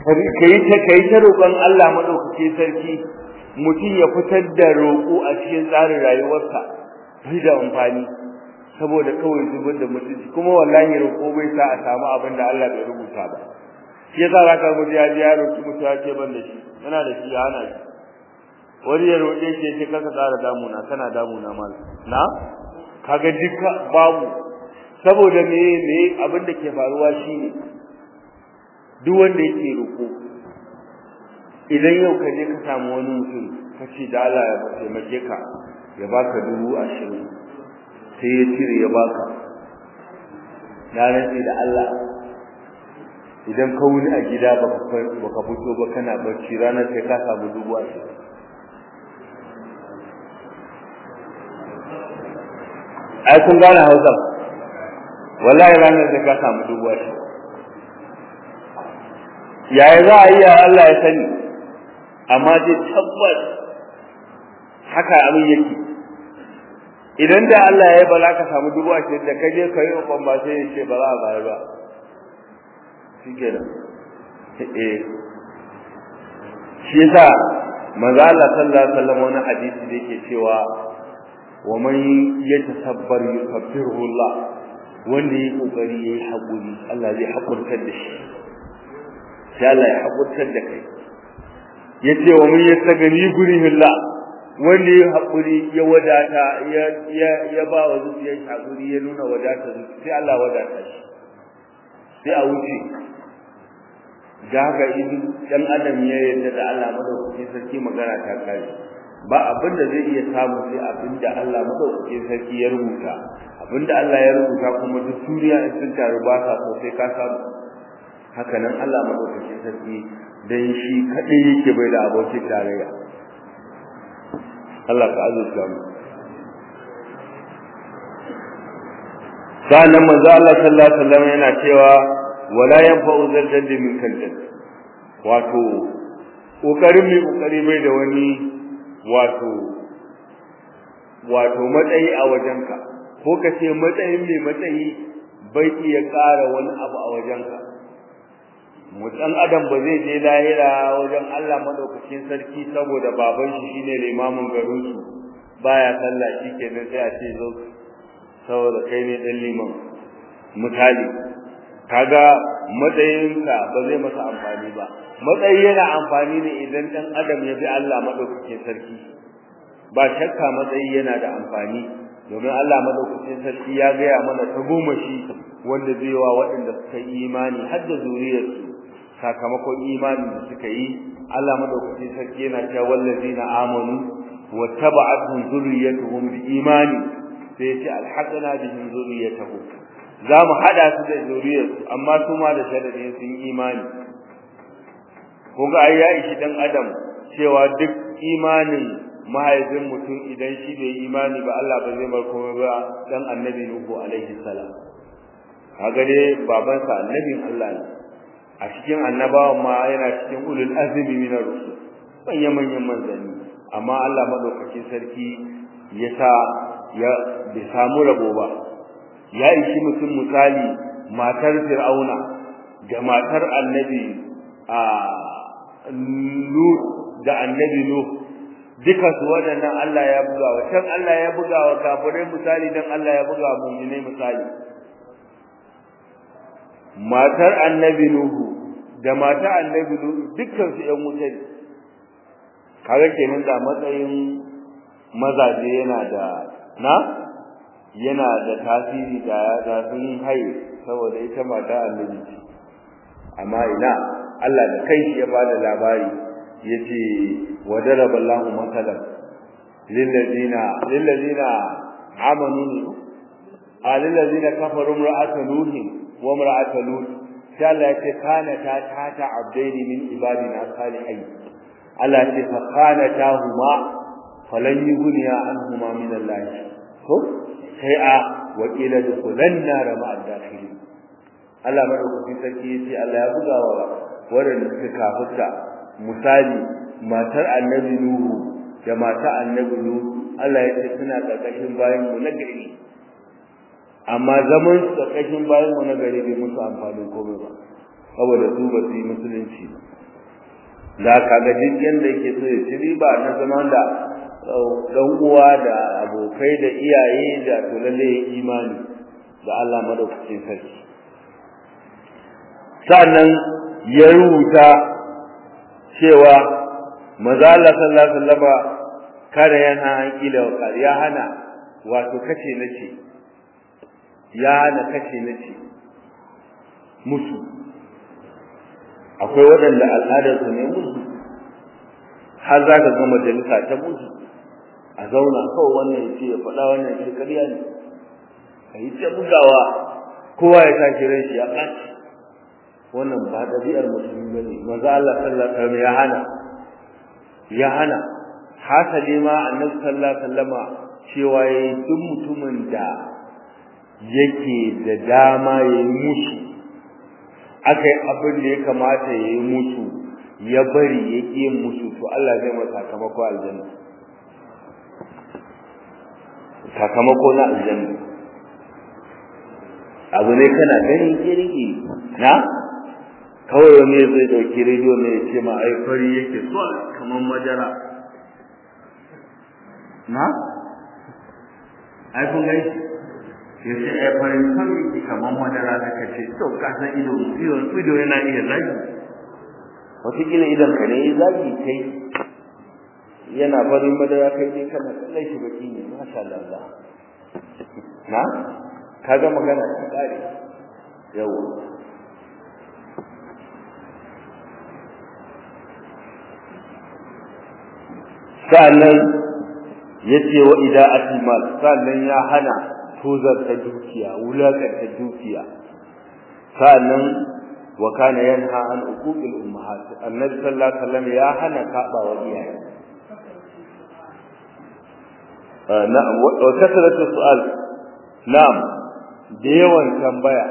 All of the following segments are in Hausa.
kai ta kai ta roƙon Allah madaukake sarki mutum ya fitar da roƙo a cikin tsarin rayuwarsa bai da amfani saboda kawai zubar da mutunci kuma wallahi roƙo bai sa a samu abin da Allah bai rubuta ba shi yasa za ka guji ya ji ya roƙi mutu ya ce ban da shi yana da shi ya hana shi wani ya roƙe shi ya ce kaka ƙara damuna kana damuna mal na kaga duka babu saboda me me abin da ke faruwa shine duk wanda yake roƙo idan yau ka je ka samu wani mutum ka ce da Allah ya taimake ka ya baka dubu ashirin sai ya cire ya baka na rantsi da Allah idan ka wuni a gida baka fito ba kana barci ranar sai ka samu dubu ashirin ai kun gane hausa wallahi ranar sai ka samu dubu ashirin yaya za a yi ya Allah ya sani amma dai tabbas haka abin yake idan da Allah ya bala ka samu dubu ashirin da kaje ka yi ukun ba sai ya ce ba za a bayar ba shi kenan eh shi yasa manzo Allah sallallahu alaihi wasallam wani hadisi da yake cewa wa man yatasabbar yukabbiruhu Allah wanda yi kokari yayi hakuri Allah zai hakurtar da shi sai Allah ya hakurtar da kai yace wa man yastagani gurihillah wanda ya haƙuri ya wadata ya ya ba wa zuciyar haƙuri ya nuna wadata sai Allah wadata shi sai a wuce ga haka idan dan adam ya yarda da Allah madaukakin sarki magana ta kai ba abin da zai iya samu sai abin da Allah madaukakin sarki ya rubuta abin da Allah ya rubuta kuma duk duniya in sun taru ba sa so sai ka samu haka nan Allah madaukakin sarki dan shi kadai yake bai da abokin tarayya Allah ka azurta mu sanan manzo Allah sallallahu alaihi wasallam yana cewa wala yanfa'u zalzal min kaljan wato kokarin mai kokari bai da wani wato wato matsayi a wajenka ko ka ce matsayin mai matsayi bai iya ƙara wani abu a wajenka mutan adam ba zai je lahira wajen Allah madaukakin sarki saboda baban shi shine limamin garin su baya sallah shikenan sai a ce zo saboda kai ne dan liman misali kaga matsayinka ba zai masa amfani ba matsayi yana amfani ne idan dan adam ya bi Allah madaukakin sarki ba shakka matsayi yana da amfani domin Allah madaukakin sarki ya gaya mana ta goma shi wanda zai wa waɗanda suka yi imani har da zuriyarsu sakamakon imani da suka yi Allah madaukakin sarki yana cewa wallazina amanu wattaba'atuhum zurriyyatuhum biimani sai ce alhaqna bihim zurriyyatuhum za mu hada su da zuriyarsu amma su ma da sharadin sun imani ko ga ai ya ishi dan adam cewa duk imanin mahaifin mutum idan shi bai imani ba Allah ba zai bar komai ba dan annabi Nuhu alaihi salam kaga dai babansa annabin Allah ne a cikin annabawan ma yana cikin ulul azmi min ar-rusul manyan manyan manzanni amma Allah madaukakin sarki ya sa ya bai samu rabo ba ya ishi mutum misali matar fir'auna da matar annabi a lut da annabi nuh duka su waɗannan Allah ya buga wa can Allah ya buga wa kafirai misali dan Allah ya buga wa mu'minai misali matar annabi nuhu da matar annabi nuhu dukkan su ƴan wuta ne kaga kenan da matsayin mazaje yana da na yana da tasiri da da sun haye saboda ita mata annabi ce amma ina Allah da kai shi ya bada labari yace wadaraba Allahu matalan lillazina lillazina amanu alillazina kafaru imra'atu nuhin wa imra'atu lut sai Allah yace kana ta tata abdaini min ibadina salihin Allah yace fa kana tahuma falan yughniya anhuma min Allah ko sai a wakila dukulanna rama ad-dakhilin Allah madaukakin sarki yace Allah ya buga wa waɗanda suka kafirta misali matar annabi nuhu da matar annabi nuhu Allah ya ce suna karkashin bayan mu na gari amma zaman su karkashin bayan mu na gari bai musu amfani komai ba saboda su ba su yi musulunci da kaga duk yanda yake so ya ci riba na zama da dan uwa da abokai da iyaye da to lalle imani da Allah madaukakin sarki sannan ya rubuta cewa maza Allah sallallahu alaihi wasallam kada yana an kila wa ya hana wato kace nace ya hana kace nace musu akwai waɗanda al'adarsu ne musu har za ka ga majalisa ta musu a zauna kawai wannan ya ce ya faɗa wannan ya ce ƙarya ne a yi ta bugawa kowa ya tashi ran shi ya ɓaci wannan ba ɗabi'ar musulmi ba ne maza Allah sallallahu alaihi wasallam ya hana ya hana hasali ma annabi sallallahu alaihi wasallama cewa yayi duk mutumin da yake da dama ya yi musu aka yi abin da ya kamata ya yi musu ya bari ya ƙi yin musu to Allah zai masa sakamako aljanna sakamako na aljanna abu ne kana ganin kirki na kawai wani zai dauki rediyo ne ya ce ma ai fari yake so kamar madara na ai kun gai ya ce ai farin son yake kamar madara da ka ce to ka san ido ido yana iya zagi wataƙila idan ka ne ya zagi kai yana farin madara kai ne kana kallon shi baki ne masha Allah na kaga magana ta kare yau sa'annan yace wa ida'atul mal sa'annan ya hana tozarta dukiya wulakanta dukiya sa'annan wa kana yanha an uquqil ummahat annabi sallallahu alaihi wasallam ya hana kaba wa iyaye na'am wa kasratu su'al na'am da yawan tambaya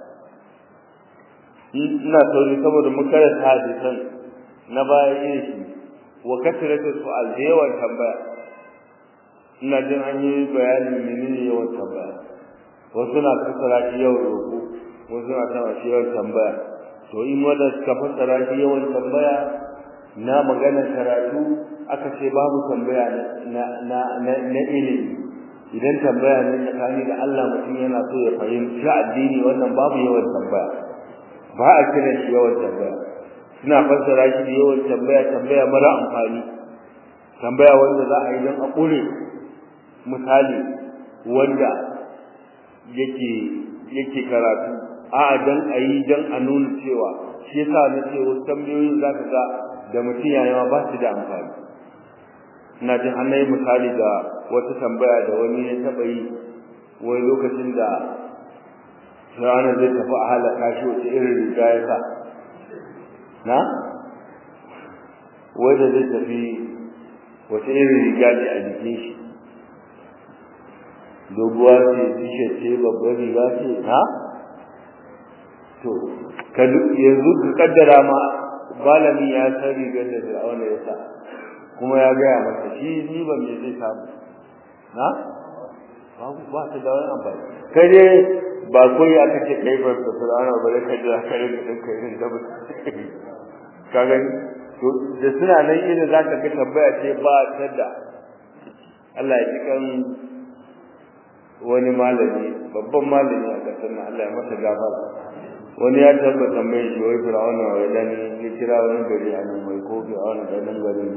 ina sauri saboda mun karanta hadisan na baya yin shi wa kasratu su'al da yawan tambaya ina jin an yi bayanin menene yawan tambaya wasu na fassara shi yawan roƙo wasu na tana shi yawan tambaya to in wanda suka fassara shi yawan tambaya na magana karatu aka ce babu tambaya na na na ilimi idan tambaya ne tsakani da Allah mutum yana so ya fahimci addini wannan babu yawan tambaya ba a kira shi yawan tambaya suna fassara shi da yawan tambaya tambaya mara amfani tambaya wanda za a yi don a ƙure misali wanda yake yake karatu a dan a yi dan a nuna cewa shi yasa na ce wasu tambayoyin za ka ga da mutum yayawa ba su da amfani ina jin an yi misali da wata tambaya da wani ya taɓa yi wai lokacin da rana zai tafi a halaka shi wace irin riga ya sa na wai da zai tafi wace irin riga ce a jikin shi doguwa ce tishe ce babbar riga ce na to yanzu ka kaddara ma malami ya san rigar da fir'auna ya sa kuma ya gaya masa shi ni ban me zai samu na babu ba ta da wani amfani kai dai ba koyi aka ce kai ba da fir'auna ba da kai da kai da kai irin da ka gani to da suna nan irin zaka ga tabbaya ce ba ta da Allah ya ji kan wani malami babban malami a kasar nan Allah ya masa gafara wani ya tabbata mai shi wai fir'auna wai dan ya kira wani gari a nan mai ko fir'auna da nan garin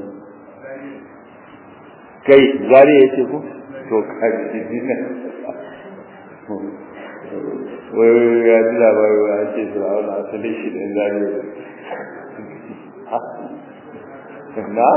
kai zari ya ce ku to kaji wai ya ji labari wai an ce fir'auna asalin shi da zari na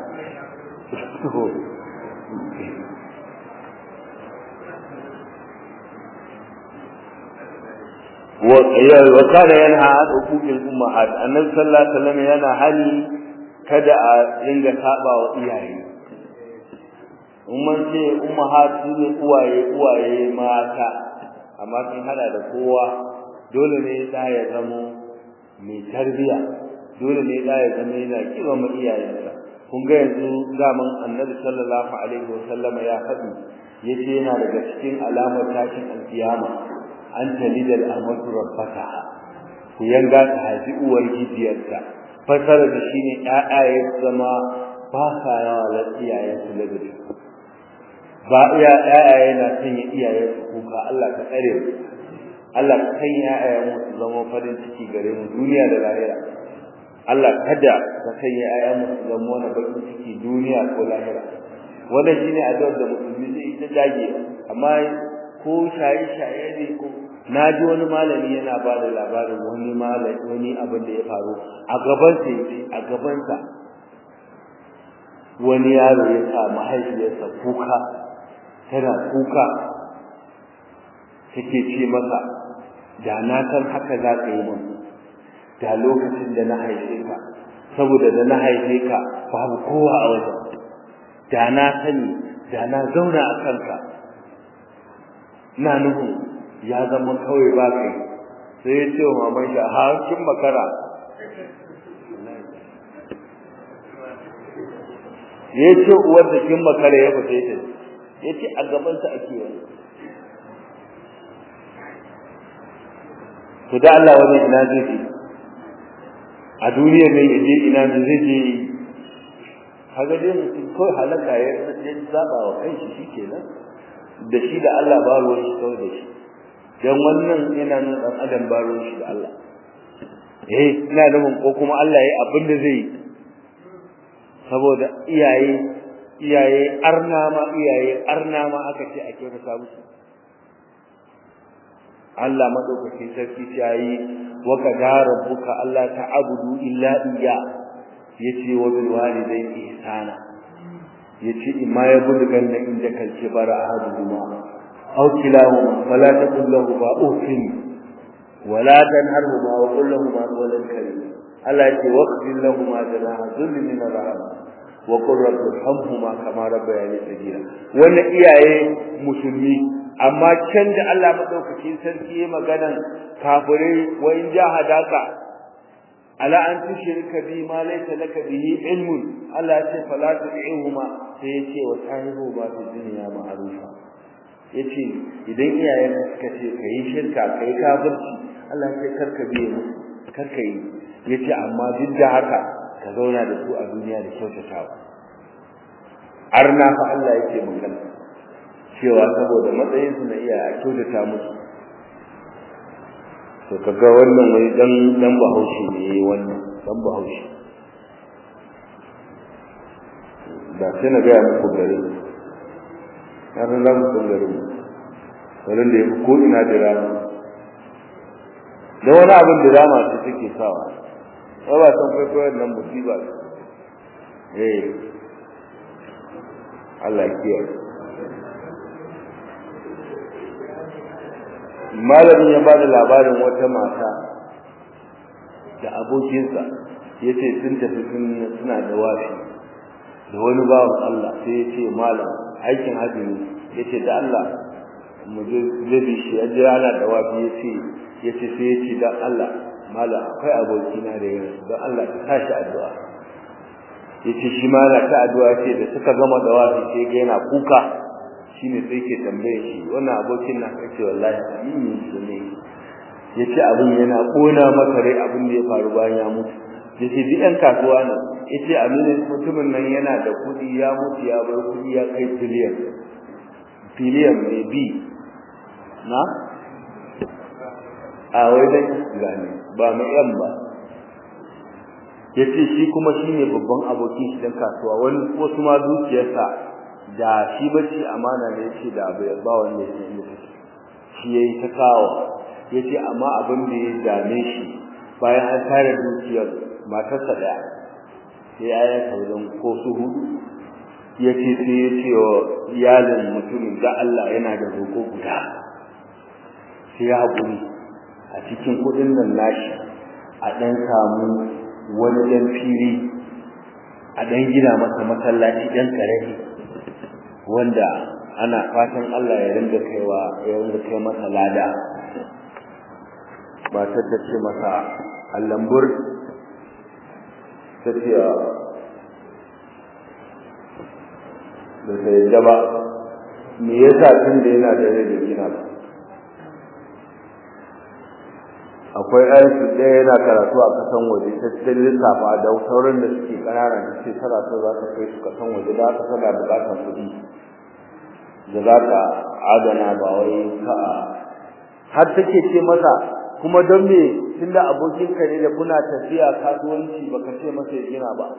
وكان ينهى عن حقوق الامهات النبي صلى الله عليه وسلم yana hani kada a ringa saba wa iyaye umman ce ummahat ne uwaye uwaye mata amma sun hada da kowa dole ne da ya zamo mai tarbiya dole ne da ya zama yana kiba ma iyayensa kun ga yanzu zaman annabi sallallahu alaihi wasallam ya faɗi yace yana daga cikin alamar tashin alkiyama an talida al'amatu rabbataha ku yanga ta haifi uwar gijiyarta fasara da shi ne ƴaƴaye zama ba sa yawa la iyayen su ladabi ba iya ƴaƴaye na sanya iyayen su kuka Allah ka tsare mu Allah ka sanya ƴaƴayen mu su zama farin ciki gare mu duniya da lahira Allah kada ka sanya ƴaƴan mu su zama wani bakin ciki duniya ko lahira wannan shine addu'ar da musulmi zai ta dage amma ko shaye shaye ne ko na ji wani malami yana ba da labarin wani malami wani abin da ya faru a gaban sa a gaban sa wani yaro ya sa mahaifiyarsa kuka tana kuka take ce masa da na san haka za ka yi mun da lokacin da na haife ka saboda da na haife ka babu kowa a wajen da na sani da na zauna a kanka na nuhu ya zama kawai ba kai sai ya ce wa maman shi ha kin makara ya ce uwar da kin makara ya fita ta ya ce a gabansa ake wani to da Allah wani ina zai je a duniya mai yaje ina ne zai je kaga dai mutum ko halaka ya ya zaba wa kanshi shikenan da shi da Allah ba ruwan shi kawai da shi dan wannan yana nuna dan adam ba ruwan shi da Allah eh ina da mun ko kuma Allah yayi abin da zai saboda iyaye iyaye arna ma iyaye arna ma aka ce a kyautata musu Allah madaukakin sarki ya yi wa kadara rabbuka Allah ta'budu illa iyya yace wa bil walidayni ihsana yace imma ya bulgan da inda kalce bara ahaduhuma aw kilahuma fala taqul lahu ba ufin wala tanharhuma wa qul lahum qawlan karima Allah yace waqfil lahum janaha dhulli min rahma wa qul rabbi irhamhuma kama rabbayani sagira wannan iyaye musulmi amma can da Allah madaukakin sarki ya magana kafirai wa in jahadaka ala an tushrika bi ma laysa laka bihi ilmun Allah ya ce fala tu'ihuma sai ya ce wa sahibu ba fi dunya ma'rufa yace idan iyayen suka ce kai shirka kai kafirci Allah ya ce karka biye musu karka yi yace amma duk da haka ka zauna da su a duniya da kyautatawa arna fa Allah yake magana cewa saboda matsayin su na iya a kyautata musu to kaga wannan wai dan dan bahaushe ne yayi wannan dan bahaushe da sai na ga muku gare har na mu san gare wurin da yake ko ina da rama da wani abin da rama ce take sawa ba ba san kwaikwayon nan musiba eh Allah ya kiyaye malamin ya bada labarin wata mata da abokinsa yace sun tafi suna da wafi da wani bawan Allah sai ya ce malam aikin hajji ne yace da Allah mu je zai shi ya jira ana da wafi yace yace sai ya ce dan Allah malam akwai abokina da yana don Allah ka tashi addu'a yace shi ma na ta addu'a ce da suka gama da wafi sai ga yana kuka shine sai ke tambaye shi wannan abokin na kace wallahi amini shi ne yace abin yana kona masa rai abin da ya faru bayan ya mutu yace duk ɗan kasuwa ne yace amini mutumin nan yana da kuɗi ya mutu ya bar kuɗi ya kai biliyan biliyan ne bi na a wai dan gane ba mai yan ba yace shi kuma shine babban abokin shi dan kasuwa wani wasu ma dukiyarsa da shi bacci amana ne yace da abu ya ba wanda yake yi shi yayi ta kawo yace amma abin da ya dame shi bayan an tare dukiyar matarsa daya sai ya ta wajen ko su hudu yace sai ya ce wa iyalin mutumin da Allah yana da roko guda sai ya haƙuri a cikin kuɗin nan nashi a ɗan samu wani ɗan fili a ɗan gina masa masallaci ɗan ƙarami wanda ana fatan Allah ya rinda kaiwa ya rinda kai masa lada matar ta ce masa allambur ta ce da ta yadda ba me yasa tun da yana da rai da gina ba a akwai aiki ɗaya yana karatu a kasan waje ta cikin lissafa da sauran da suke ƙanana da ce tana so za ta kai su kasan waje da aka tana buƙatar kuɗi da za ta adana ba wai ka har take ce masa kuma don me tunda abokinka ne da kuna tafiya kasuwanci baka ce masa ya gina ba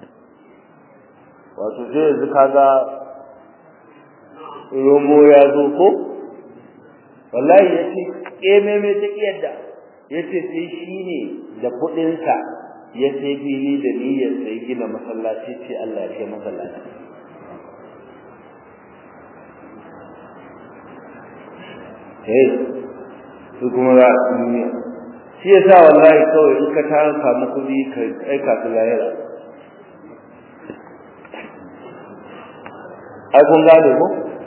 wato sai yanzu kaga romo ya zo ko wallahi yace keme me ta kiyarda yace sai shine da kudin sa ya sai fili da niyyar sai gina masallaci ce Allah ya kai masallaci eh su kuma za a duniya shi yasa wallahi kawai in ka ta samu kudi ka aika su lahira ai kun gane ko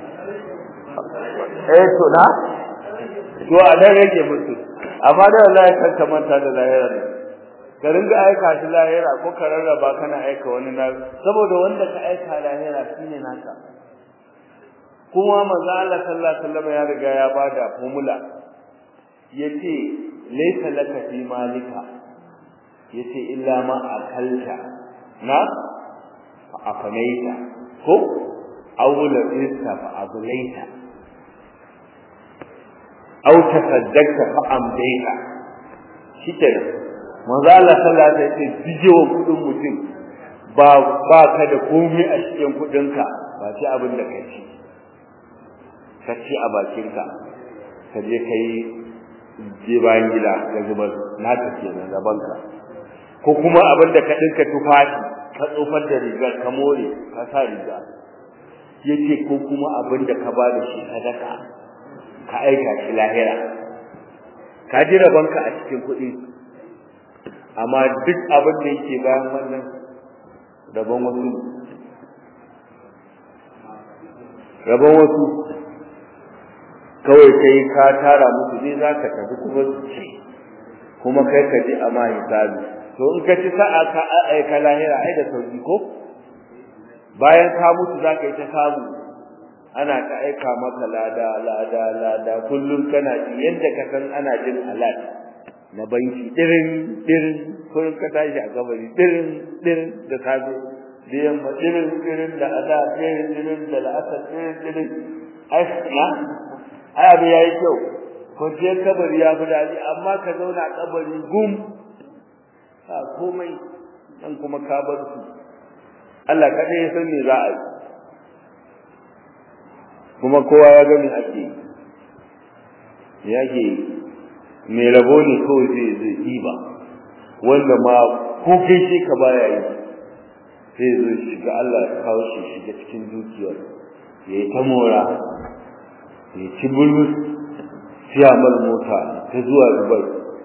eh to na to a dan rage musu amma da wallahi kan ka manta da lahira ne ka ringa aika shi lahira ko ka rarraba kana aika wani na saboda wanda ka aika lahira shine naka kuma manzo Allah sallallahu alaihi wasallam ya riga ya bada formula yace laysa laka fi malika yace illa ma akalta na afanaita ko aw labista fa ablaita aw tasaddaqta fa amdaita shikenan manzo Allah sallallahu alaihi wasallam bijewa kudin mutum ba ba ka da komai a cikin kudinka ba shi abin da kai ci ka ci a bakinka ka je kai je bayan gida ka zubar naka kenan gabanka ko kuma abin da ka dinka tufafi ka tsofar da rigar ka more ka sa riga yace ko kuma abin da ka bada shi sadaka ka aika shi lahira ka ji rabanka a cikin kuɗi amma duk abin da yake bayan wannan rabon wasu rabon wasu kawai kai ka tara musu ne za ka tafi kuma su ce kuma kai ka ji a ma hisabi to in ka ci sa'a ka aika lahira ai da sauki ko bayan ka mutu za ka yi ta samu ana ta aika maka lada lada lada kullum kana ji yadda ka san ana jin alat na banki dirin dirin kullum ka tashi a gabari dirin dirin da safe da yamma dirin dirin da ada dirin dirin da la'asar dirin dirin ai na ai abu yayi kyau kwanciyar kabari ya fi daɗi amma ka zauna a kabari gum ba komai dan kuma ka bar su Allah kadai ya san me za a yi kuma kowa ya ga me ake yake me rabo ne kawai zai zai diba wanda ma ko kai shi ka baya yi sai zo shiga Allah ya kawo shi shiga cikin dukiyar ya yi ta mora ya ci bulus siya mar mota ta zuwa Dubai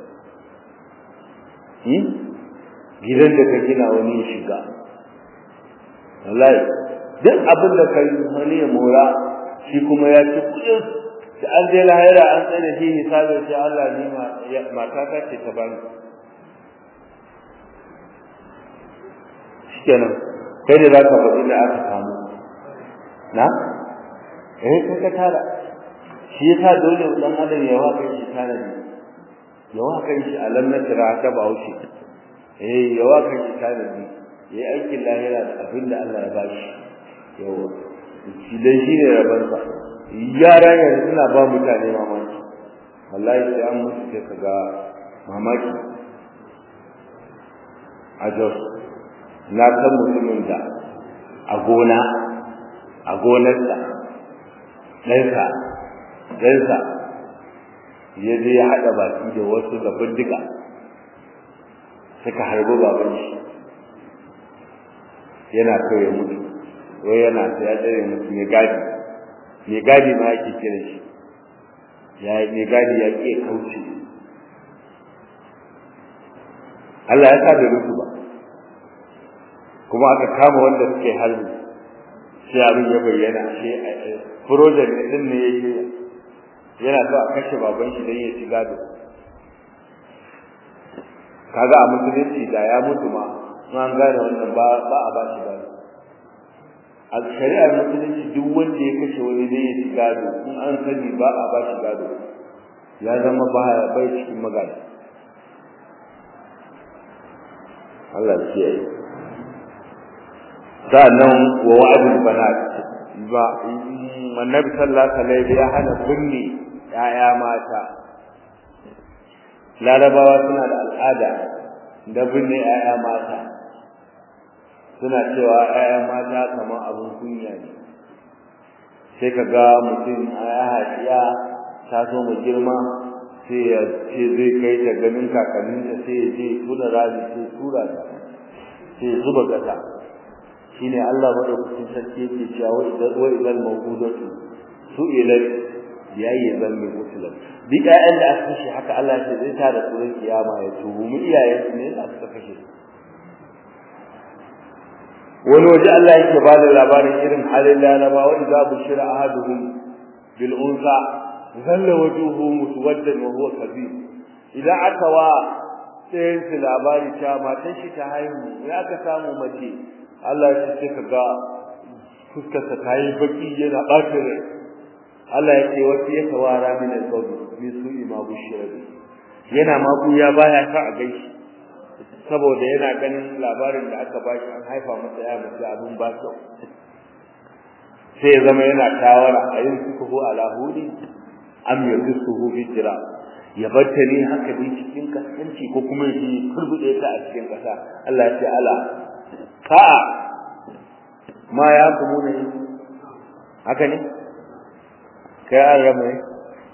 gidan da ka gina wani ya shiga wallahi duk abin da kai wani ya mora shi kuma ya ci kudin da an je lahira an tsaye da shi hisabin sai Allah ne mata ta ce ta bani shikenan kai da zaka faɗi da aka samu na eh kai ka tara shi yasa dole dan adam ya waka shi tara ne ya waka shi alam na tira ta bauchi eh ya waka shi tara ne yayi aikin lahira da abin da Allah ya bashi yawa shi dai shine rabansa yara yanzu suna ba mutane mamaki wallahi sai an musu sai kaga mamaki a jos na san mutumin da a gona a gonarsa ɗansa ɗansa ya je ya haɗa baki da wasu da bindiga suka harbi baban shi yana so ya mutu wai yana so ya tsere mutu mai gadi mai gadi ma ake kira shi ya mai gadi ya ƙi kauce Allah ya sa da rusu ba kuma aka kama wanda suke harbi sai abin ya bayyana ashe project din ne yake yana so a kashe baban shi dan ya ci gado kaga a musulunci da ya mutu ma an gane wannan ba ba a ba shi gado a shari'ar musulunci duk wanda ya kashe wani dan ya ci gado in an sani ba a ba shi gado ya zama ba bai cikin magana Allah ya kiyaye sannan wa wa'adul banat ba annabi sallallahu alaihi wasallam ya hana binne yaya mata larabawa suna da al'ada da binne yaya mata suna cewa yaya mata kamar abin kunya ne sai ka ga mutum a ya haɗiya ta so mu girma sai ya ce zai kai ta ganin kakanninta sai ya je tura rami sai tura ta sai ya zuba ƙasa shine Allah madaukakin sarki yake cewa wa idan wa idan mawqudatu su'ilat yayi zan mai musulun duk ƴaƴan da aka kashe haka Allah ya ce zai ta da tsoron kiyama ya tubu mu iyayen su ne da aka kashe wani waje Allah yake ba da labarin irin halin laraba wa idza bushira ahaduhum bil unsa zalla wajhuhu muswaddan wa huwa kadhib idan aka wa sai su labari cewa matan shi ta haihu ya aka samu mace Allah ya ce ka ga fuskarsa ta yi baki yana ɓata rai Allah ya ce wasu ya tawara min al-qawmi min su'i ma bushira yana ma ya baya sa a gaishe saboda yana ganin labarin da aka bashi an haifa masa ya mace abin ba kyau sai ya zama yana tawara a yin sukuhu ala hudi am yadsuhu fi jira ya batta ne haka dai cikin kaskanci ko kuma shi kurbude ta a cikin kasa Allah ya ce ala sa'a ma ya kuma ne haka ne kai an rama ne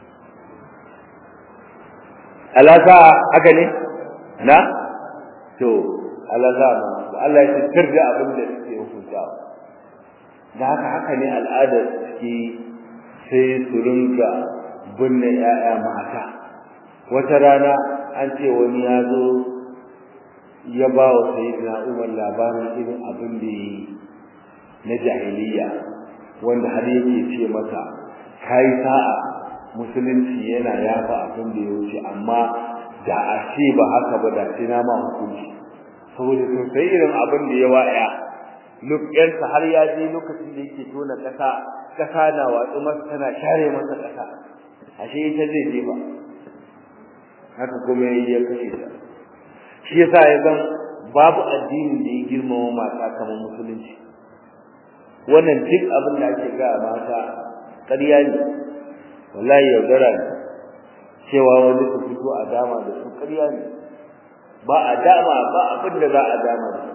ala sa'a haka ne na to ala sa'a ma Allah ya ce da abin da suke hukuntawa da haka haka ne al'adar suke sai su rinka binne 'ya'ya mata wata rana an ce wani ya zo ya ba wa sayyidina Umar labarin irin abin da yi na jahiliya wanda har yake ce masa kai sa'a musulunci yana yafa abin da ya wuce amma da a ce ba haka ba da sai na ma hukunci saboda to sai irin abin da ya waya lokacin har ya je lokacin da yake tona kasa kasa na watsu masa tana share masa kasa ashe ita zai je ba haka kuma yayi ya kashe ta shi yasa ya san babu addinin da ya girmama mata kamar musulunci wannan duk abin da ake ga mata ƙarya ne wallahi yaudara ne cewa wani su fito a dama da su ƙarya ne ba a dama ba abin da za a dama da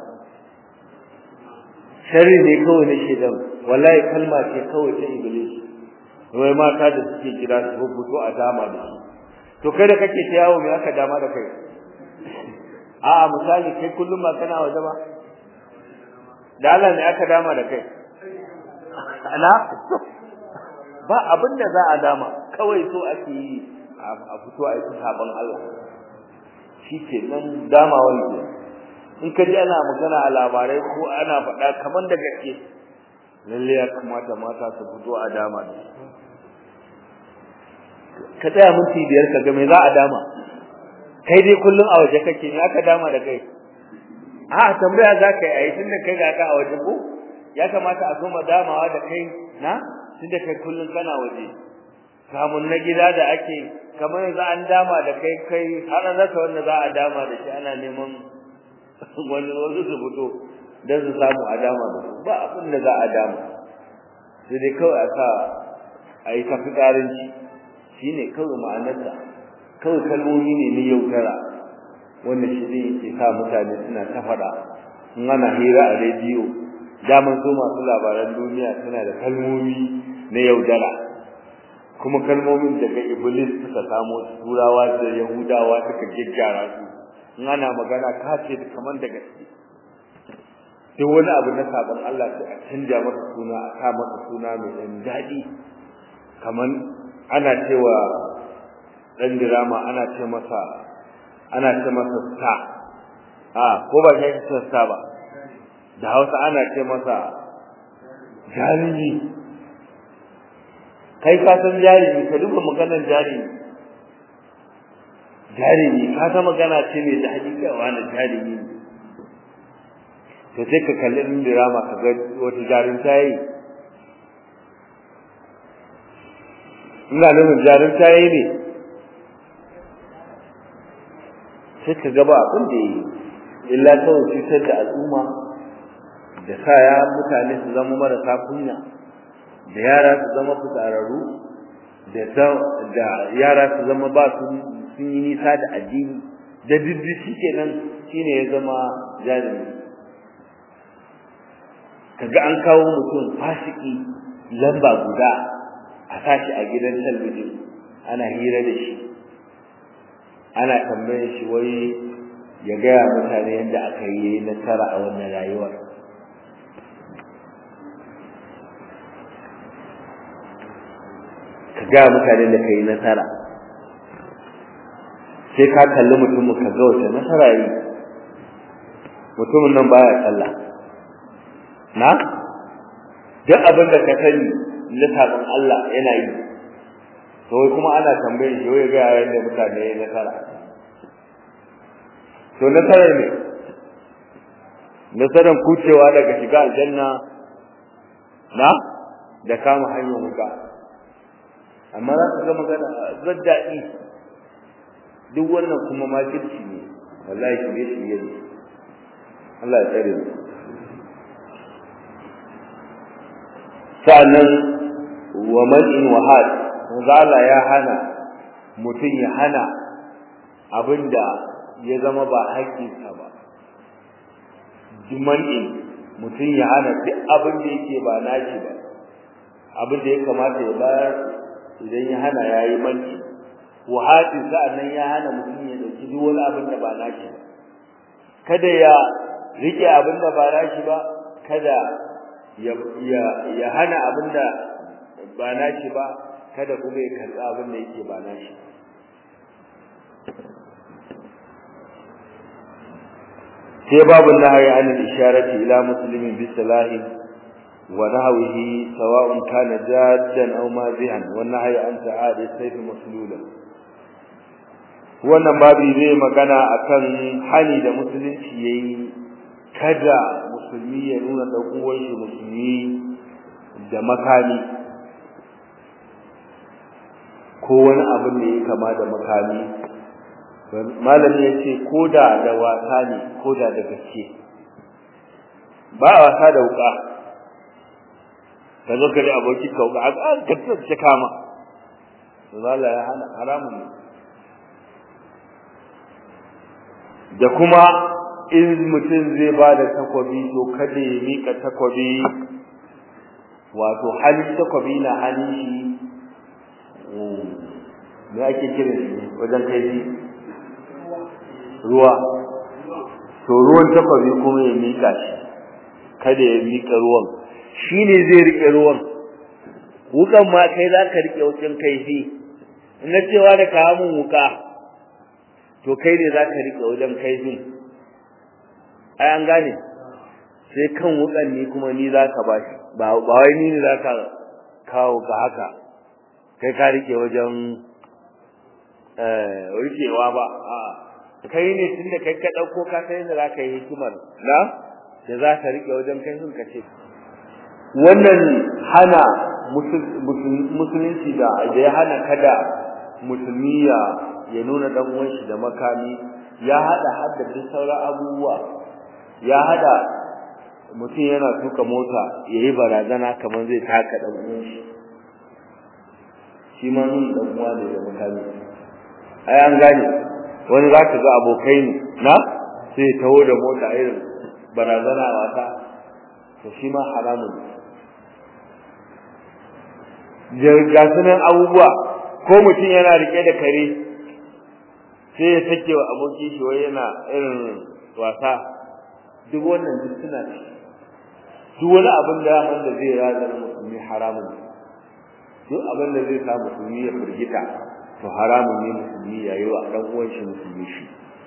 sharri ne kawai na shedan wallahi kalma ce kawai ta iblis wai mata da suke kira su fito a dama da su to kai da kake ta yawo me aka dama da kai a'a misali kai kullum ma kana waje ba da Allah ne aka dama da kai ana ba abin da za a dama kawai so ake yi a fito a yi sabon Allah shi ke nan dama wani in ka ji ana magana a labarai ko ana faɗa kamar da gaske lalle ya kamata mata su fito a dama da ka tsaya minti biyar ka ga me za a dama kai dai kullum a waje kake ne aka dama da kai a tambaya za ka yi a yi tun da kai ga ka a waje ko ya kamata a soma damawa da kai na tun da kai kullum kana waje kamun na gida da ake kamar yanzu an dama da kai kai har an rasa wanda za a dama da shi ana neman wani wasu su fito don su samu a dama da su ba abin da za a dama sai dai kawai a sa a yi tafi ƙaranci shi ne kawai ma'anarsa kawai kalmomi ne na yaudara wanda shi ne ke sa mutane suna ta faɗa in ana hira a rediyo daman so masu labaran duniya suna da kalmomi na yaudara kuma kalmomin daga iblis suka samo turawa da yahudawa suka gyaggyara su in ana magana ka ce kamar da gaske duk wani abu na sabon Allah sai a canja masa suna a sa masa suna mai ɗan daɗi kamar ana cewa ɗan dirama ana ce masa ana ce masa sta a ko ba kai ce sta ba da Hausa ana ce masa jarumi kai ka san jarumi ka duba maganar jarumi jarumi ka san magana ce mai da hakika wani jarumi ne to sai ka kalli ɗin dirama ka ga wata jarumta yi ina nufin jarumta yi ne sai ka gaba abin da yi illa kawai cutar da al'umma da sa ya mutane su zama marasa kunya da yara su zama fitsararru da yara su zama ba su sun yi nisa da addini da diddi shi kenan shine ya zama jarumi kaga an kawo mutum fasiki lamba guda a sashi a gidan talbijin ana hira da shi ana tambayar shi wai ya gaya mutane yadda aka yi nasara a wannan rayuwar ka gaya mutane da ka yi nasara sai ka kalli mutumin ka ga wata nasara yi mutumin nan baya sallah na duk abin da ka sani na sabon Allah yana yi to wai kuma ana tambayin shi wai ga yadda mutane ya nasara to nasara ne nasaran kucewa daga shiga aljanna na da kama hanyar wuka amma za ka ga magana zaddaɗi duk wannan kuma makirci ne wallahi shirye shirye ne Allah ya tsare mu sa'annan wa man'in wa had Allah ya hana mutum ya hana abinda ya zama ba haƙƙinsa ba man'in mutum ya hana duk abin da yake ba nashi ba abin da ya kamata ya bayar idan ya hana ya yi manci wa hadi sa'annan ya hana mutum ya dauki duk wani abin da ba nashi ba kada ya rike abin da ba nashi ba kada ya ya ya hana abin da ba nashi ba kada kuma ya karɓi abin da yake ba nashi sai babu nahyi an al-isharati ila muslimin bi salahi wa nahwihi sawa'un kana jaddan aw mazihan wa nahyi an ta'adi sayf maslula wannan babu zai magana akan hali da musulunci yayi kada musulmi ya nuna dan uwan shi musulmi da makami ko wani abin da ya kama da makami malami ya ce ko da da wasa ne ko da da gaske ba a wasa da wuka ka zo ka da aboki ka wuka an ka tsaye kama zala ya hana haramun ne da kuma in mutum zai ba da takwabi to kada ya mika takwabi wato halin takwabi na hannun shi me ake kiran shi wajen kai ruwa to ruwan takwabi kuma ya mika shi kada ya mika ruwan shi ne zai rike ruwan wukan ma kai za ka rike wajen kaifi na cewa da kawo mun wuka to kai ne za ka rike wajen kaifin ai an gane sai kan wukan ni kuma ni za ka ba shi ba wai ni ne za ka kawo ka haka kai ka rike wajen rikewa ba a'a kai ne tunda kai ka dauko ka sai da zaka yi hikimar na da za ka rike wajen kai sun kace wannan hana musulunci da ya hana kada musulmi ya ya nuna dan uwan shi da makami ya hada hadda duk sauran abubuwa ya hada mutum yana tuka mota yayi barazana kamar zai taka dan uwan shi shi ma nun dan uwa ne da makami ai an gane wani za ka ga abokai ne na sai taho da mota irin barazana wata to shi ma haramun ga sunan abubuwa ko mutum yana rike da kare sai ya sake wa abokin shi wai yana irin wasa duk wannan duk suna duk wani abin da wanda zai razana musulmi haramun duk abin da zai sa musulmi ya firgita to haramun ne musulmi yayi wa dan uwan shi musulmi shi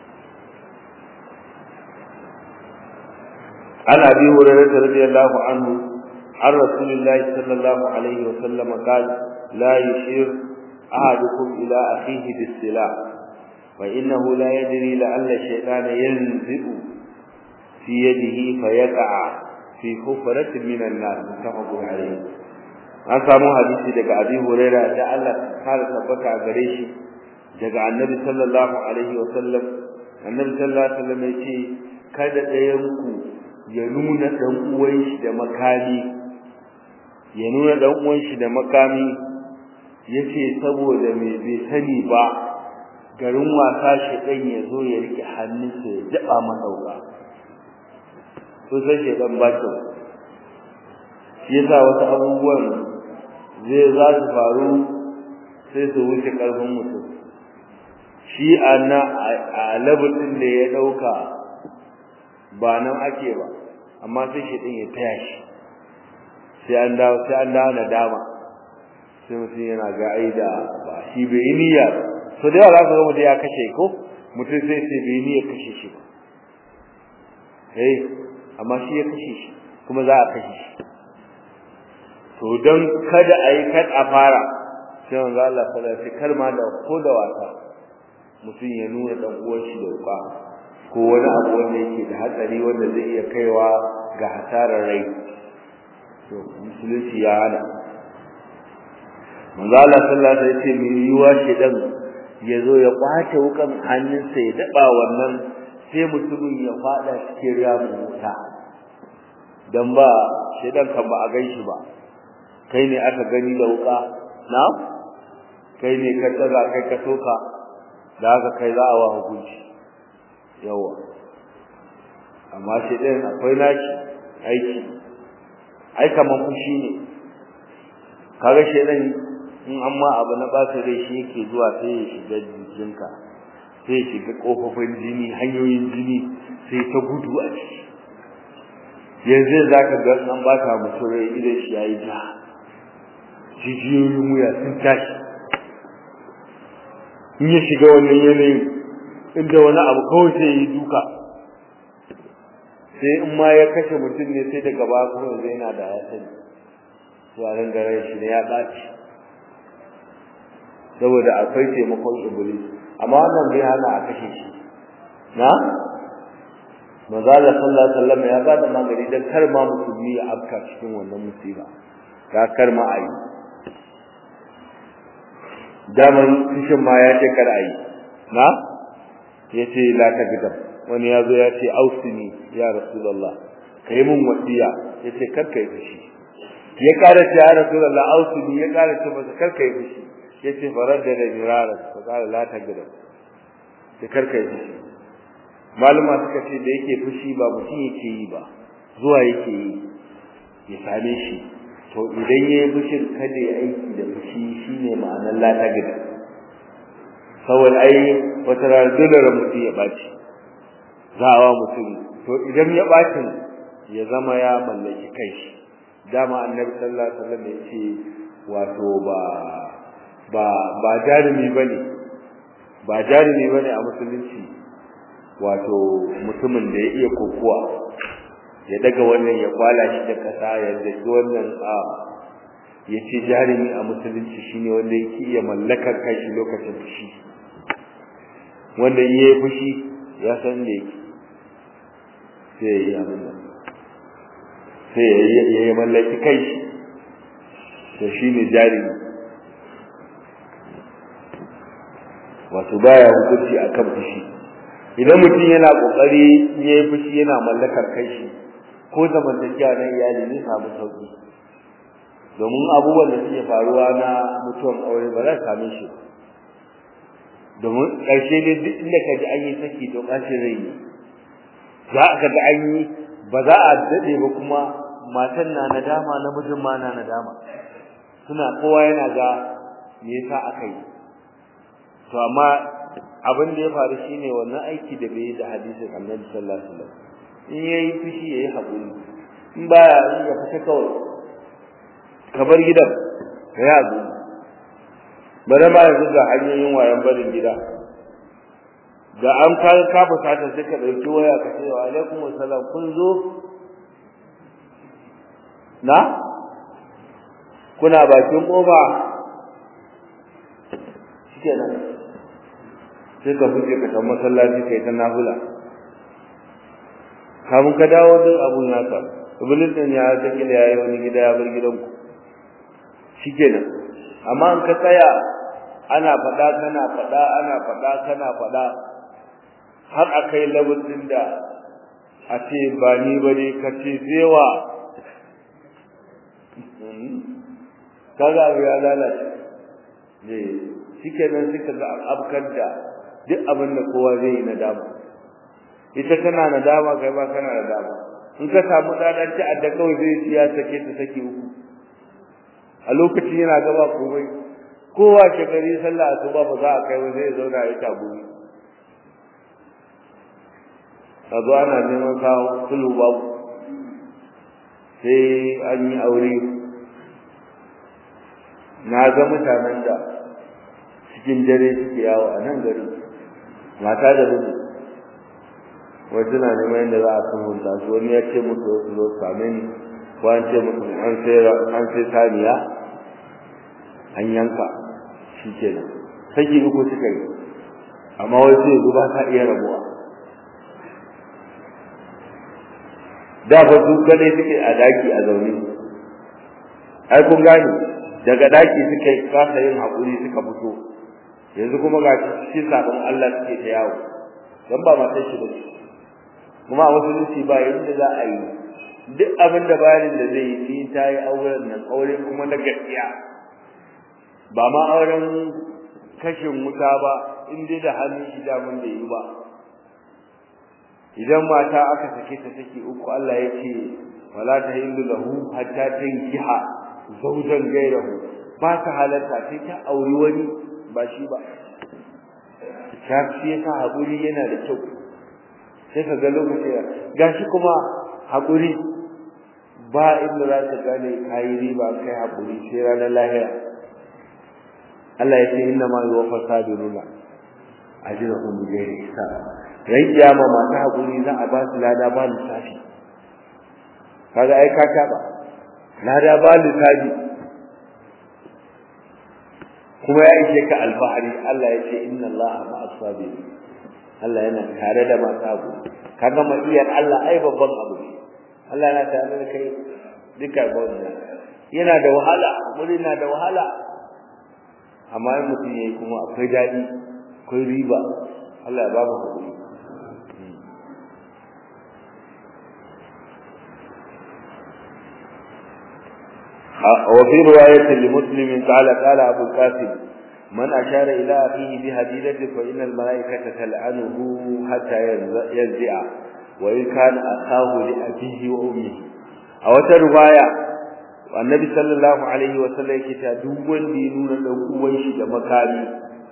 an abi hurairah radiyallahu anhu an rasulillahi sallallahu alaihi wa sallam qala la yushir ahadukum ila akhihi bis-silah fa innahu la yadri la'alla shaytana yanzi'u fi yadihi fayaqa fi hufratin min an-nar muttafaqun alayhi an samu hadisi daga Abi Huraira da Allah kare tabbata a gare shi daga Annabi sallallahu alaihi wa sallam Annabi sallallahu alaihi wa sallam yace kada ɗayan ku ya nuna dan uwan shi da makami ya nuna dan uwan shi da makami yace saboda me bai sani ba garin wasa shi dan ya zo ya rike hannunsa ya daba madauka to sai shi dan baki shi yasa wasu abubuwan zai za su faru sai su wuce karfin mutum shi ana a labarin da ya dauka ba nan ake ba amma sai shi din ya taya shi sai an dawo sai an dawo nadama sai mutum yana ga aida ba shi bai yi niyya so da yawa za ka ga mutum ya kashe ko mutum sai sai bai niyya kashe shi ba eh amma shi ya kashe shi kuma za a kashe shi to don kada a yi kad a fara sai wanzu Allah fara sai kar ma da ko da wasa mutum ya nuna dan uwan shi da uba ko wani abu wanda yake da hatsari wanda zai iya kaiwa ga hasarar rai to musulunci ya hana manzo Allah sallallahu alaihi wasallam ya ce mai yiwa shedan ya zo ya kwace wukan hannunsa ya daba wannan sai mutumin ya fada cikin ramin wuta dan ba shedan kan ba a ganshi ba kai ne aka gani da wuka na kai ne ka tsaga kai ka soka da haka kai za a wa hukunci yawa amma shi ɗin akwai nashi aiki ai kaman fushi ne kaga shi ɗin in amma abu na ɓata rai shi yake zuwa sai ya shiga jikinka sai ya shiga ƙofofin jini hanyoyin jini sai ta gudu a ciki yanzu za ka ga an bata mutum rai idan shi ya yi ja jijiyoyin wuya sun tashi in ya shiga wannan yanayin inda wani abu kawai sai yi duka sai in ma ya kashe mutum ne sai daga ba kuma zai yana da ya sani yaran garin shi ne ya ɓaci saboda akwai taimakon iblis amma wannan bai hana a kashe shi na manzala sallallahu alaihi wasallam ya bada magani dan kar ma musulmi ya afka cikin wannan musiba ga kar ma ayi daman kishin ma ya ce kar ayi na yace la ta gidan wani yazo ya ce ausini ya rasulullah kai mun wasiya yace kar kai fushi ya kara ce ya rasulullah ausini ya kara ce masa kar kai fushi yace faradda da miraran fa kala la ta gidan sai kar kai fushi maluma suka ce da yake fushi ba mutum yake yi ba zuwa yake yi ya same shi to idan ya yi fushin kada ya aiki da fushi shine ma'anar lata gida saboda ai wata rana dole ran mutum ya ɓaci za a wa mutum to idan ya ɓacin ya zama ya mallaki kai shi dama annabi sallallahu alaihi wasallam ya ce wato ba ba ba jarumi bane ba jarumi bane a musulunci wato mutumin da ya iya kokowa ya daga wannan ya kwala shi da kasa ya daki wannan a ya ce jarumi a musulunci shine wanda yake iya mallakar kashi lokacin fushi wanda in yayi fushi ya san da yake sai ya yi abin nan sai ya yi mallaki kai to shine jarumi wato baya hukunci akan fushi idan mutum yana kokari yayi fushi yana mallakar kai shi ko zamantakewa na iyali ne samu sauki domin abubuwan da suke faruwa na mutuwan aure ba za su same shi domin ƙarshe ne duk inda ka ji an yi saki to ƙarshe zai yi za ka ga an yi ba za a daɗe ba kuma matan na nadama namijin ma na nadama suna kowa yana ga me yasa aka yi to amma abin da ya faru shine wannan aiki da bai da hadisin Annabi sallallahu alaihi wasallam in yayi fushi yayi hakuri in baya in ya fita kawai ka bar gidan ka yi hakuri bare ma yanzu ga hanyoyin wayan barin gida da an ka ka fusata sai ka dauki waya ka ce wa alaikum assalam kun zo na kuna bakin kofa shikenan sai ka fice ka tafi masallaci kai ta nafila kamun ka dawo din abun naka iblis din ya ta kila yayi wani gida ya bar gidanku shikenan amma an ka tsaya ana fada kana fada ana fada kana fada har akai level din da a ce ba ni ba ne ka ce zewa kaga abu ya lalace ne shike nan suka ga abkar da duk abin da kowa zai yi nadama ita tana nadama kai ba kana nadama in ka samu dadan ci adda kawai zai ci ya sake ta sake uku a lokacin yana gaba komai kowa shekari sallah asuba ba za a kai ba zai zauna ya tabuni a zo ana neman kawo sulu babu sai an yi aure na ga mutanen da cikin dare suke yawo a nan gari mata da miji wasu na neman yadda za a san hulɗa su wani ya ce musu wasu zo same ni ko an ce musu an sai saniya an yanka shi ke nan saki uku suka yi amma wasu yanzu ba ta iya rabuwa da ba su kadai suke a daki a zaune ai kun gane daga daki suka yi kasa yin haƙuri suka fito yanzu kuma ga cikin sabon Allah suke ta yawo dan ba matar shi ba kuma a musulunci ba yadda za a yi duk abin da bayanin da zai yi sai ta yi auren nan aure kuma na gaskiya ba ma auren kashin wuta ba in dai da hannun shi damun da yi ba idan mata aka sake ta take uku Allah ya ce wala tahillu lahu hatta tankiha zawjan ghayrahu ba ta halarta sai ta auri wani ba shi ba shafi yasa haƙuri yana da kyau sai ka ga lokaci gashi kuma haƙuri ba inda za ka gane kayi riba kai haƙuri sai ranar lahira Allah ya ce inna ma yuwaffa sabiruna ajrahum bighairi hisab ran kiyama masu haƙuri za a ba su lada ba lissafi kaga ai ka taɓa lada ba lissafi kuma ya ishe ka alfahari Allah ya ce inna Allah ma'as sabirin Allah yana tare da masu abu kaga ma'iyar Allah ai babban abu ne Allah yana tare da kai duka gwamna yana da wahala muri na da wahala amma in mutum yayi kuma akwai daɗi akwai riba Allah ya ba mu hakuri وفي رواية لمسلم قال قال أبو القاسم من أشار إلى أخيه بهديدة فإن الملائكة تلعنه حتى ينزع وإن كان أخاه لأبيه وأمه أو رواية النبي صلى الله عليه وسلم كتا دوان دينون لأقوان شد مكاني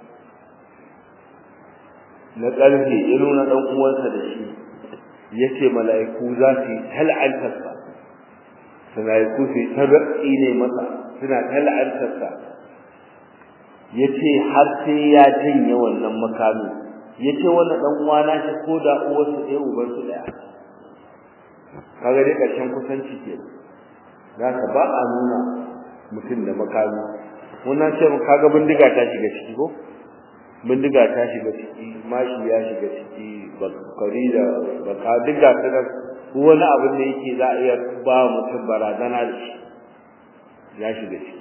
na ƙarfe ya nuna ɗan uwansa da shi ya ce mala'iku za su yi tal'antarsa mala'iku su yi tarraƙi ne masa suna tal'antarsa ya ce har sai ya janye wannan makami ya ce wannan ɗan uwana shi ko da uwarsu ɗaya ubansu ɗaya kaga dai ƙarshen kusanci ke za ka ba a nuna mutum da makami wannan ce kaga bindiga ta shiga ciki ko bindiga ta shiga ciki mashi ya shiga ciki bakari da baka duk ga su nan wani abin da yake za a iya ba mutum barazana da shi ya shiga ciki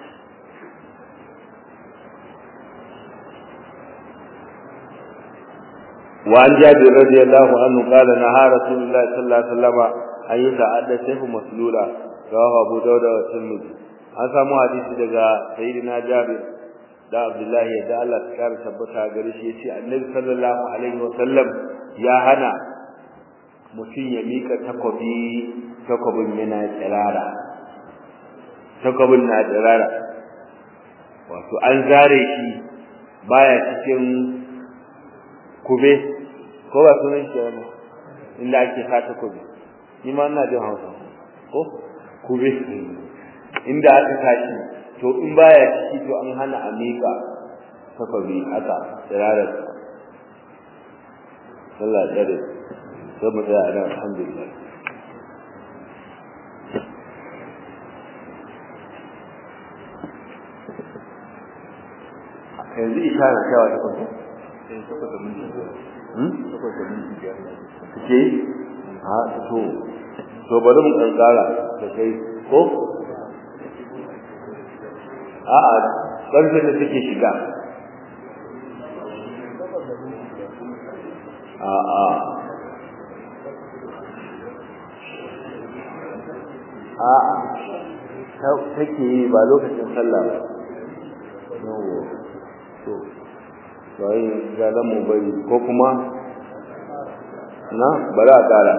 وعن جابر رضي الله عنه قال نهى رسول الله صلى الله عليه وسلم أن يتعدى سيف مسلولا رواه أبو داود والترمذي an samu hadisi daga sayyidina Jabir da Abdullahi da Allah ta kare tabbata gare shi yace Annabi sallallahu alaihi wa sallam ya hana mutum ya mika takobi takobin yana tsirara takobin na tsirara wato an zare shi baya cikin kube ko ba sunan shi wani inda ake sa takobi ni ma ina jin Hausa ko kube inda aka tashi to in baya ciki to an hana a miƙa takobi haka tsirarar sallah dare sai mu tsaya nan alhamdulillah yanzu ishara cewa ta kwanta ke ha to to bari mu kankara da kai ko a'a ƙarfin da take shiga a'a a take yi ba lokacin sallah ba yawo to sai ga da mu bari ko kuma na bari a kara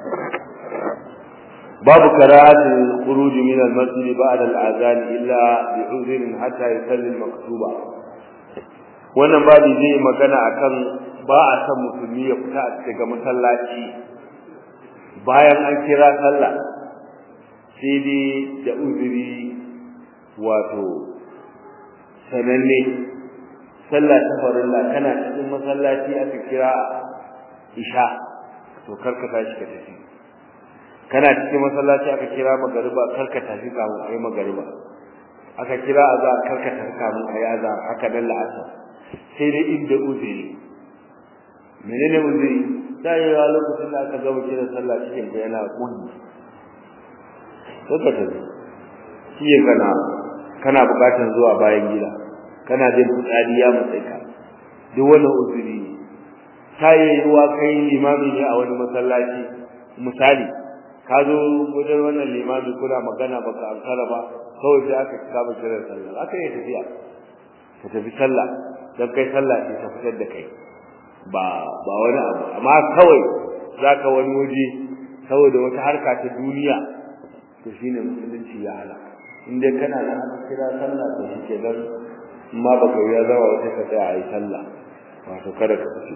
babu karahatul khuruj min al-masjid ba'da al-azan illa bi uzrin hatta yusalli al-maktuba wannan babu zai magana akan ba a san musulmi ya fita daga masallaci bayan an kira sallah sai dai da uzuri wato sananne sallah ta farilla kana cikin masallaci aka kira isha to karka tashi ka tafi kana cikin masallaci aka kira magariba karka tafi kamun ayi magariba aka kira azhar karka tafi kamun ayi azhar haka dan la'asar sai dai inda uzuri menene uzuri sai ya lokacin da aka gaba kira sallah cikin da yana kunni saka ta shi kana kana bukatar zuwa bayan gida kana jin fitsari ya matsayi ka duk wannan uzuri ne sai ruwa kai limami ne a wani masallaci misali ka zo wajen wannan limami kuna magana baka ankara ba kawai sai aka kama kiran sallah aka yi tafiya ka tafi sallah dan kai sallah ce ta fitar da kai ba ba wani abu amma kawai zaka wani waje saboda wata harka ta duniya to shine musulunci ya hala in dai kana nan aka kira sallah to shi ke dan amma baka ya zama wata ka tsaya ayi sallah wato kada ka tafi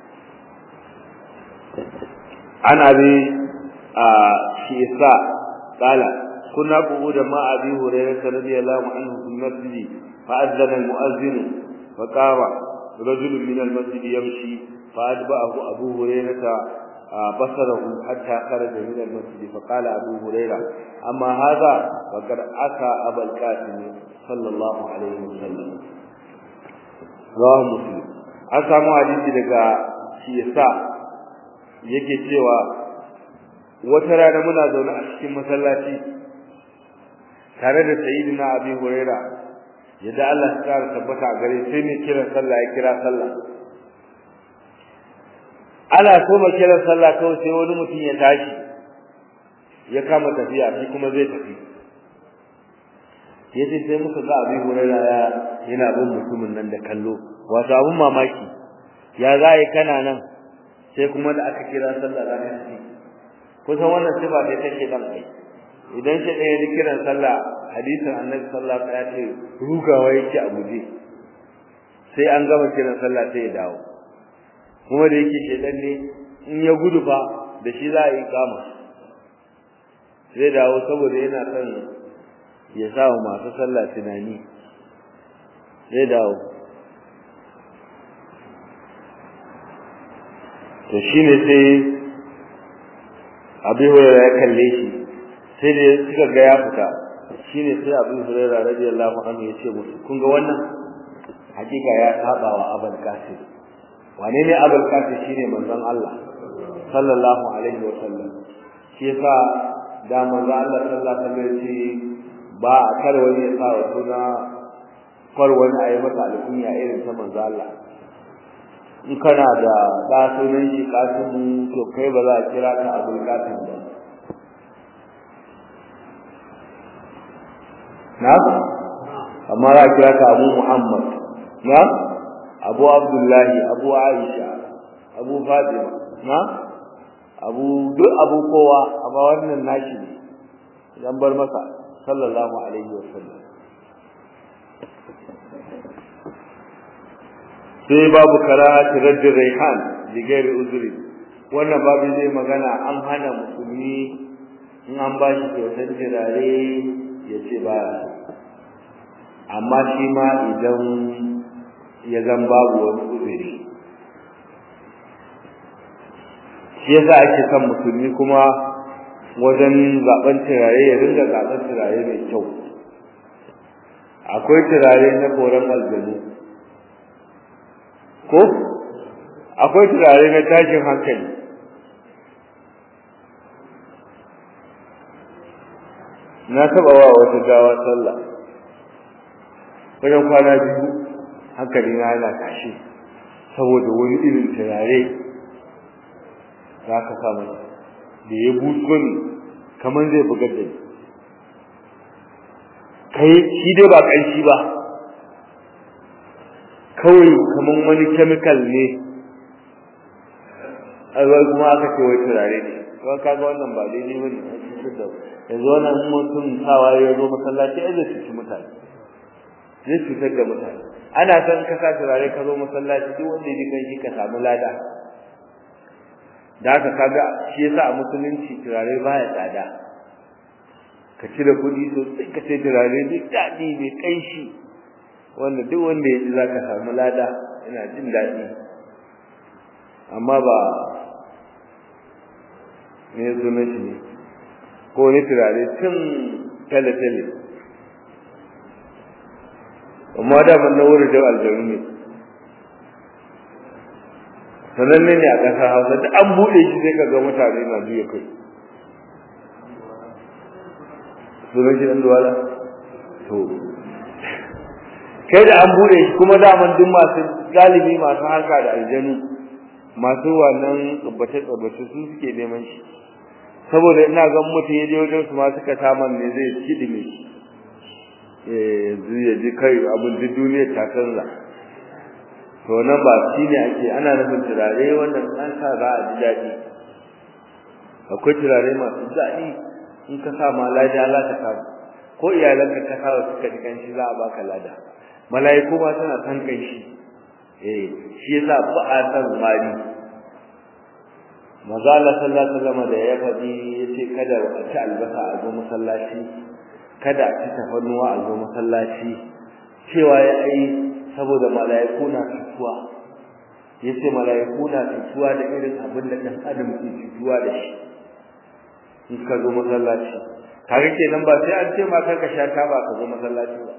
ana bi a shi isa qala kunna qu'uda ma abi hurairah radiyallahu anhu fil masjid فأذن المؤذن فقام رجل من المسجد يمشي فأتبعه أبو هريرة بصره حتى خرج من المسجد فقال أبو هريرة أما هذا فقد أتى أبا القاسم صلى الله عليه وسلم رواه مسلم an samu hadisi daga shiyasa yake cewa wata rana muna zaune a cikin masallaci tare da sayyidina abi huraira yadda Allah ya kara tabbata a gare sai ne kiran sallah ya kira sallah ana so ma kiran sallah kawai sai wani mutum ya tashi ya kama tafiya shi kuma zai tafi yace sai muka ga abin hurara ya yana bin mutumin nan da kallo wato abun mamaki ya zai kana nan sai kuma da aka kira sallah za ka tafi kusan wannan sifa ce take dan ai idan shi ɗaya ya kiran sallah hadisin annabi sallallahu alaihi wasallam ya ce rugawa yake a guje sai an gama kiran sallah sai ya dawo kuma da yake shedan ne in ya gudu fa da shi za a yi kama zai dawo saboda yana son ya sa wa masu sallah tunani zai dawo to shine sai abi hurairah ya kalle shi sai da suka ga ya fita shine sai Abu Hurairah radiyallahu anhu yace musu kun ga wannan hakika ya saba wa Abul Qasim wane ne Abul Qasim shine manzon Allah sallallahu alaihi wa sallam shi yasa da manzon Allah sallallahu alaihi wa sallam ba a kar wani ya sa wa suna kar wani ayi masa alkunya irin ta manzon Allah in kana da da sunan shi Qasim to kai ba za a kira ka Abul Qasim ba na amma za a kira ka abu muhammad na abu abdullahi abu aisha abu fatima na abu duk abu kowa amma wannan nashi ne idan bar masa sallallahu alaihi wasallam sai babu karahati radd raihan li ghairi uzri wannan babu zai magana an hana musulmi in an ba shi kyautar jirare ya ce ba amma shi ma idan ya zan babu wani uzuri shi yasa ake son musulmi kuma wajen zaben turare ya ringa zaben turare mai kyau akwai turare na koren aljanu ko akwai turare na tashin hankali na taba wa wata gawa sallah wajen kwana biyu hankali na yana tashi saboda wani irin turare za ka sa mata da ya buso ni kamar zai bugar da ni kai shi dai ba kanshi ba kawai kaman wani chemical ne ai kuma aka ce wai turare ne to kaga wannan ba daidai bane yanzu wannan mutum sawa ya zo masallaci ai zai cuci mutane zai cutar da mutane ana son ka sa turare ka zo masallaci duk wanda ya kan shi ka samu lada da haka kaga shi yasa a musulunci turare baya tsada ka cire kuɗi sosai ka sai turare duk daɗi mai ƙanshi wanda duk wanda ya ji za ka samu lada yana jin daɗi amma ba me ya sunan shi ne ko wani turare tun tale-tale amma da man na wurin jan aljanu ne sananne ne a ƙasar hausa da an buɗe shi sai ka ga mutane na juya kai sunan shi ɗan duwala to kai da an buɗe shi kuma daman duk masu galibi masu harka da aljanu masu wannan tsabbace-tsabbace su suke neman shi saboda ina ga mutum ya je wajen su ma suka saman ne zai kidime eh yanzu ya ji kai abin duk duniyar ta canza to nan ba shi ne ake ana nufin turare wannan an sa za a ji daɗi akwai turare masu daɗi in ka sa ma lada za ka samu ko iyalanka ka sa suka ji kanshi za a baka lada mala'iku ma suna san kanshi eh shi yasa ba a san mari maza Allah sallallahu alaihi wasallam da ya faɗi yace kada a ci albasa a zo masallaci kada a ci tafannuwa a zo masallaci cewa ya ai saboda mala'iku na fituwa yace mala'iku na fituwa da irin abin da dan adam ke fituwa da shi in ka zo masallaci kaga kenan ba sai an ce ma ka sha taba ka zo masallaci ba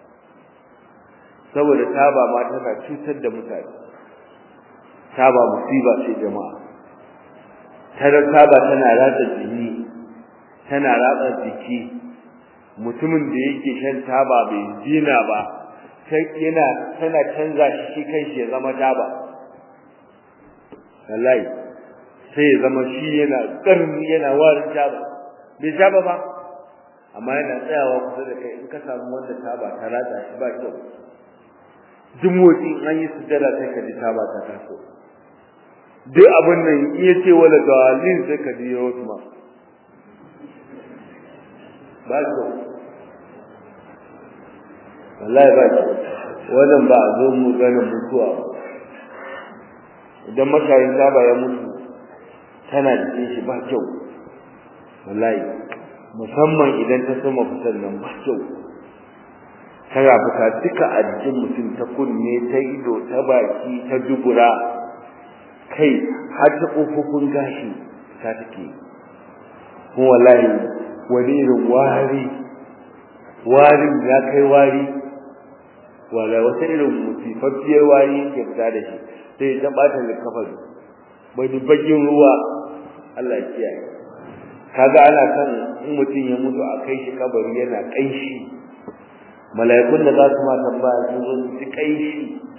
saboda taba ma tana cutar da mutane taba musiba ce jama'a tare taba tana ratsa jini tana ratsa jiki mutumin da yake shan taba bai jina ba sai yana tana canza shi shi kanshi ya zama taba wallahi sai ya zama shi yana karni yana warin taba bai taba ba amma yana tsayawa kusa da kai in ka samu wanda taba ta ratsa shi ba kyau duk motsi an yi sujjada sai ka ji taba ta taso duk abin nan iya ce wala dalil sai ka ji yawo ma ba ko wallahi ba ko wannan ba a zo mu gane mutuwa idan mashayin taba ya mutu tana jikin shi ba kyau wallahi musamman idan ta soma fitar nan ba kyau tana fita duka a jikin mutum ta kunne ta ido ta baki ta dubura kai har ta kofofin gashi ta take kuma wallahi wani irin wari warin ya kai wari wala wata irin musifaffiyar wari yake fita da shi sai ta bata likafar bai bagin ruwa Allah ya kiyaye kaga ana kan in mutum ya mutu a kai shi kabari yana kanshi mala'ikun da za su ma tambaya sun zo su ci kanshi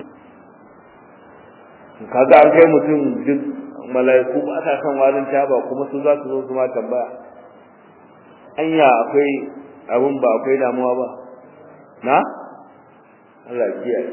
kaga an kai mutum duk mala'iku ba sa son warin taba kuma su za su zo su ma tambaya anya akwai abun ba akwai damuwa ba na Allah ya kiyaye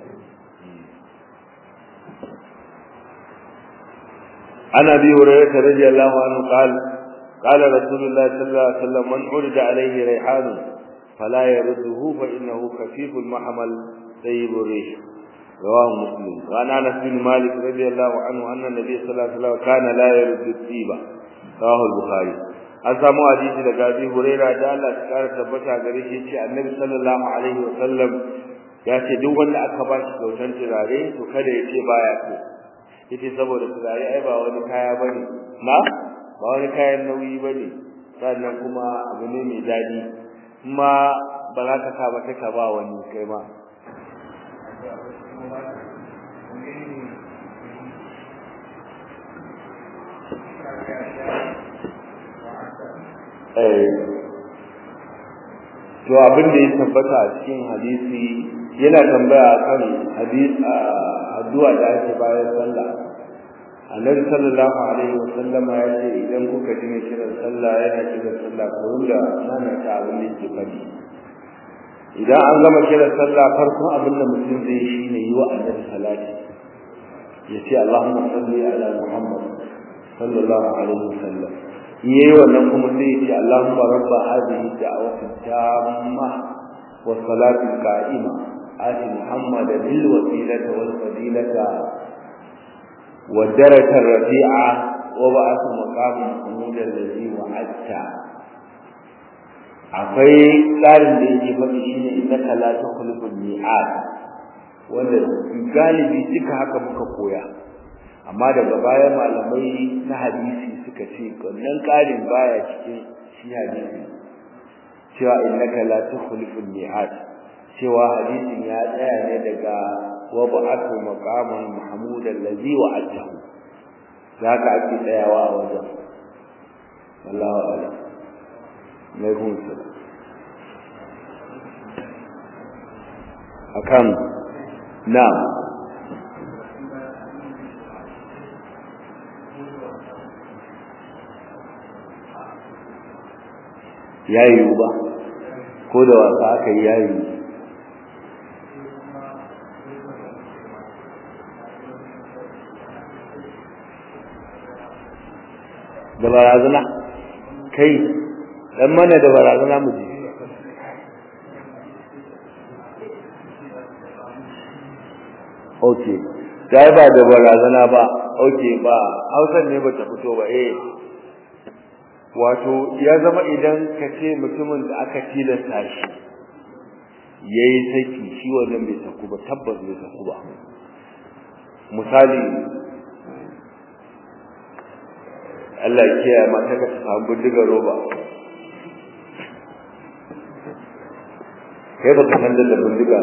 عن ابي هريره رضي الله عنه قال قال رسول الله صلى الله عليه وسلم من عرض عليه ريحان فلا يرده فانه خفيف المحمل طيب الريح رواه مسلم وعن انس بن مالك رضي الله عنه ان النبي صلى الله عليه وسلم كان لا يرد الطيب رواه البخاري an samu hadisi daga Abi Hurairah da Allah ya kara tabbata gare shi ce Annabi sallallahu alaihi wa sallam ya ce duk wanda aka ba shi kyautar turare to kada ya ce baya so yace saboda turare ai ba wani kaya bane na ba wani kayan nauyi bane sannan kuma abu ne mai dadi kuma ba za ka sa ba ka ba wani kai ma to abin da ya tabbata a cikin hadisi yana tambaya kan hadisi addu'a da ake bayan sallah annabi sallallahu alaihi wasallam ya ce idan kuka ji mai kiran sallah yana kiran sallah ko da nana ta abin da yake fadi idan an gama kira sallah farkon abin da mutum zai yi shine yi wa annabi salati ya ce Allahumma salli ala Muhammad sallallahu alaihi wasallam yayi wannan kuma sai ya ce Allahumma rabba hadhihi da'wati tamma wa salati qa'ima ati Muhammad bil wasilati wal fadilata wa darajata rafi'a wa ba'athu maqaman mahmud alladhi wa'adta akwai tsarin da yake faɗi shine innaka la tukhlifu al-mi'ad wanda galibi duka haka muka koya amma daga baya malamai na hadisi suka ce wannan ƙarin baya cikin shi hadisi cewa innaka la tukhlifu al-mi'ad cewa hadisin ya tsaya ne daga wa ba'athu maqaman mahmud allazi wa'adahu zaka ake tsayawa a wajen wallahu a'lam alaikum salam akan na'am yayi ba ko da wasa aka yi yayi da barazana kai dan mana da barazana mu ji okay dai ba da barazana ba okay ba hausan ne bata fito ba eh wato ya zama idan ka ce mutumin da aka tilasta shi yayi saki shi wannan bai saku ba tabbas bai saku ba misali Allah ya kiyaye mata ka samu bindigar roba kai baka san da bindiga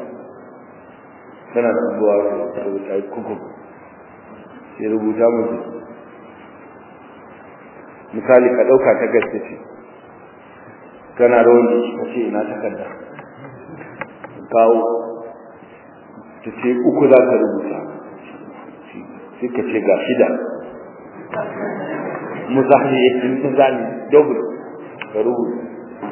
tana zuwa da kai kuku sai rubuta mu misali ka dauka ta gaske ce kana rawan da shi kace ina takarda kawo ta ce uku za ka rubuta sai ka ce ga shida musahi in ta zani double ka rubuta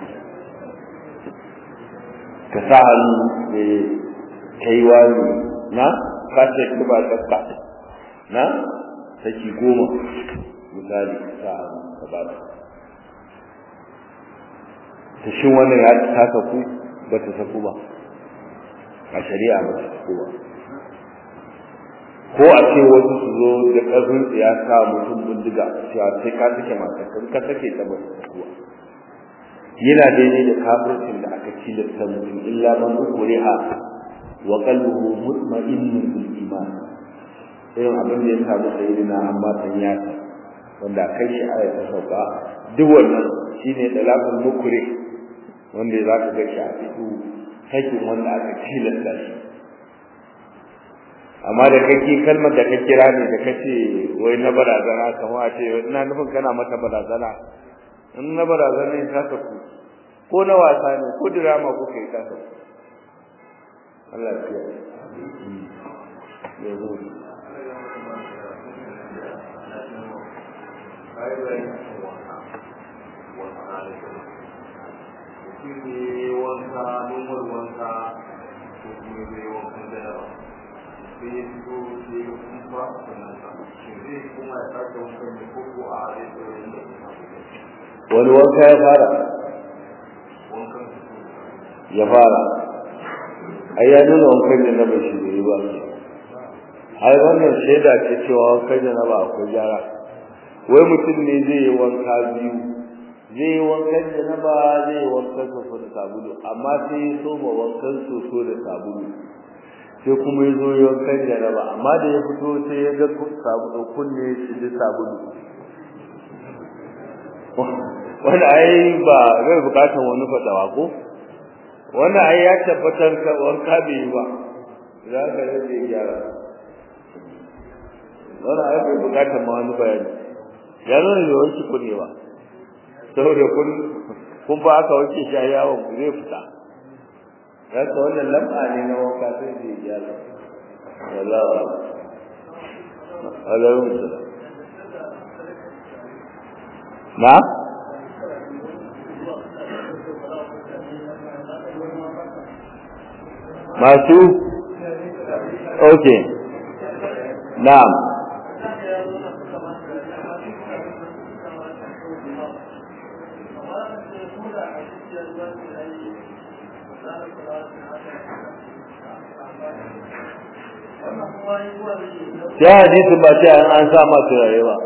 ka sa hannu da kai wani na ka ce ki ba tsaka na saki goma misali sa hannu ka ba ta shin wannan ya ta saku ba ta saku ba a shari'a ba ta saku ba ko a ce wasu su zo da ƙarfin ya sa mutum bindiga cewa sai ka sake mata kan ka sake ta ba ta saku ba yana daidai da kafircin da aka tilasta mutum illa man ukriha wa qalbuhu mutma'innun bil iman irin abin da ya samu sayyidina amma san yasa wanda kai shi aya ta sauka duk wannan shine dalakul mukri wanda za ka ga shi a cikin sakin wanda aka tilasta shi amma da kake kalmar da ka kira ne da kace wai na barazana kamar a ce ina nufin kana mata barazana in na barazana ne ta saku ko na wasa ne ko drama ko kai ta saku Allah ya kiyaye yanzu wanka numar wanka ko kuma zai wankan da yawa sai ya fito sai ya kuma sannan shi zai kuma ya sake wankan ne ko ko a zai tsoron da wani wanka ya fara wankan ya fara ai ya nuna wankan da na bai shi bai ba ai wannan shaida ce cewa wankan da na ba akwai gyara wai mutum ne zai yi wanka biyu zai yi wankan da na ba zai yi wankan soso da sabulu amma sai ya soma wankan soso da sabulu sai kuma ya zo yi wankan da na ba amma da ya fito sai ya ga sabulu kunne shi da sabulu wanda ai ba zai bukatar wani fadawa ko wannan ai ya tabbatar ka wanka bai yi ba za ka rage gyara wannan ai bai bukatar ma wani bayani ya nuna da wanki ku ne ba saboda kun kun ba aka wanke shi a yawon ku zai fita ya ka wannan lamba ne na wanka sai zai gyara wallahi alaikum salam na masu okay na'am ya hadisi ba ce an sa ma turare ba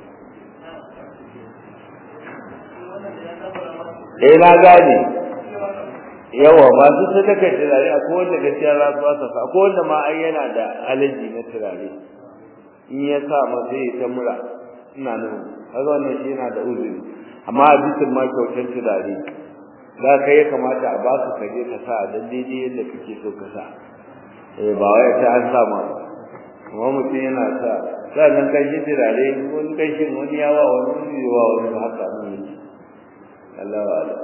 eh na gane yawa masu sadaka turare a kowanne gaskiya za su wasa fa ko wanda ma ai yana da alaji na turare in ya sa ma sai ta mura ina nan kaga wannan shi yana da uzuri amma a bisin ma kyautar turare za ka ya kamata a ba su kaje ka sa dan daidai yadda kake so ka sa eh ba wai ta an sa ma kuma mutum yana sa sannan kai shi turare wani kai shi wani yawa wani wani yawa wani ba haka mun yi Allah wa Allah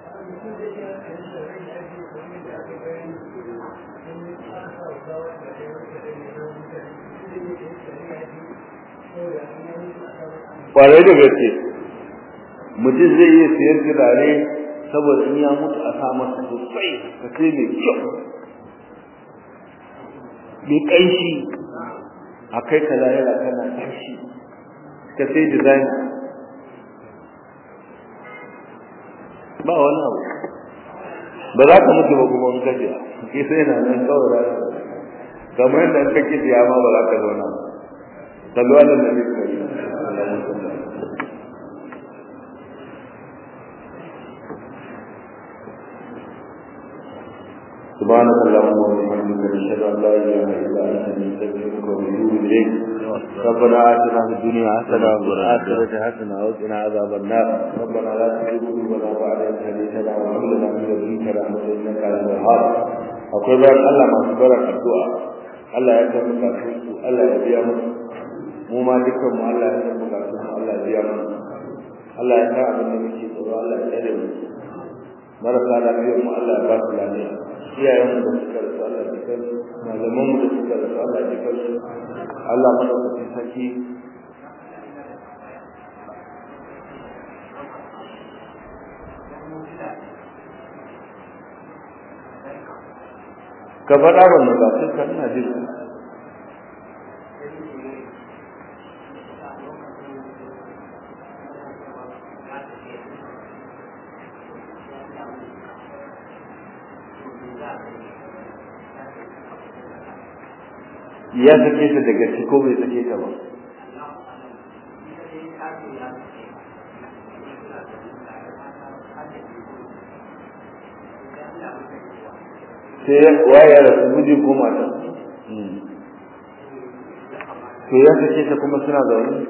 kwarai da gaske mutum zai iya siyan turare saboda in ya mutu a sa masa sosai ka sai mai kyau mai ƙanshi a kai ka lahira kana ƙanshi ka sai design ba wani abu ba za ka mutu ba kuma in kaje ke sai na nan kawai za ka kamar yadda in kake siya ma ba za ka zauna sallu ala nabi kari سبحانك اللهم وبحمدك نشهد ان لا اله الا انت نستغفرك ونتوب اليك ربنا اتنا في الدنيا حسنه وفي الاخره حسنه وقنا عذاب النار ربنا لا تزغ قلوبنا بعد اذ هديتنا وهب لنا من لدنك رحمه انك انت الوهاب akwai bayan Allah masu barar addu'a Allah ya san bukatun su Allah ya biya musu mu ma dukkan mu Allah ya san bukatun mu Allah ya biya musu Allah ya san abin da muke tsoro Allah ya tsare mu marasa lafiyar mu Allah ya ba su lafiya iyayen da suka rasu Allah ya kan malaman mu da suka rasu Allah ya kan su Allah madaukakin sarki ka faɗa ba mu ba sai ka ina jin ya sake ta daga ci ko bai sake ta ba sai waye ya rasu miji ko mata to ya sake ta kuma suna zaune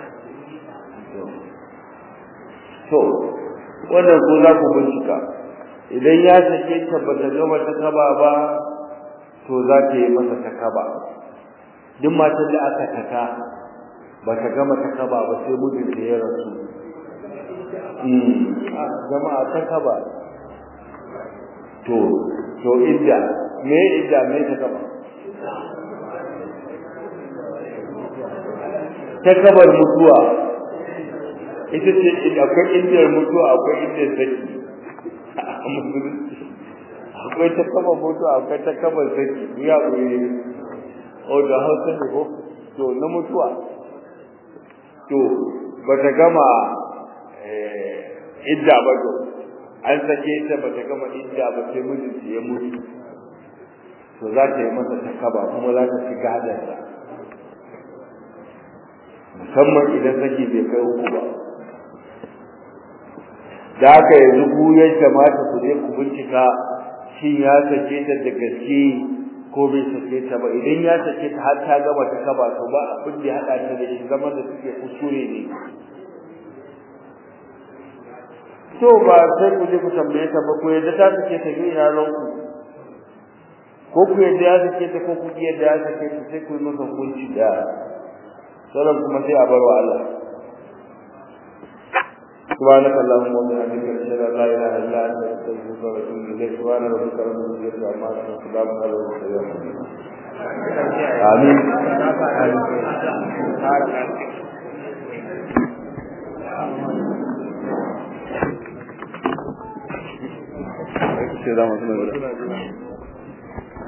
to wannan ko za ku bincika idan ya sake ta ba ta gama ta kaba ba to za ta yi masa ta kaba duk matan da aka taka ba ta gama ta kaba ba sai mijinta ya rasu jama'a ta kaba to to idda me idda me ta kaba ta kabar mutuwa ita ce akwai indiyar mutuwa akwai indiyar saki a musulunci akwai ta kaba mutuwa akwai ta kaba saki ya ɓoye o da hausa ne ko to na mutuwa to ba ta gama idda ba to an sake ta ba ta gama idda ba sai mijinta ya mutu to za ta yi masa takaba kuma za ta ci gadarsa musamman idan saki bai kai uku ba da haka yanzu ku ya kamata ku je ku bincika shin ya sake ta da gaske ko bai sake ta ba idan ya sake ta har ta gama ta kaba to ba abin da ya hada ta da shi zaman da suke kuskure ne to ba sai ku je ku tambaye ta ba ko yadda ta sake ta ne ina ranku ko ku yadda ya sake ta ko ku yadda ya sake ta sai ku yi masa hukunci da sauran kuma sai a bar wa Allah سبحانك اللهم وبحمدك اشهد ان لا اله الا انت استغفرك واتوب اليك سبحان ربك رب العزه عما يصفون وسلام على المرسلين امين Sai da mutum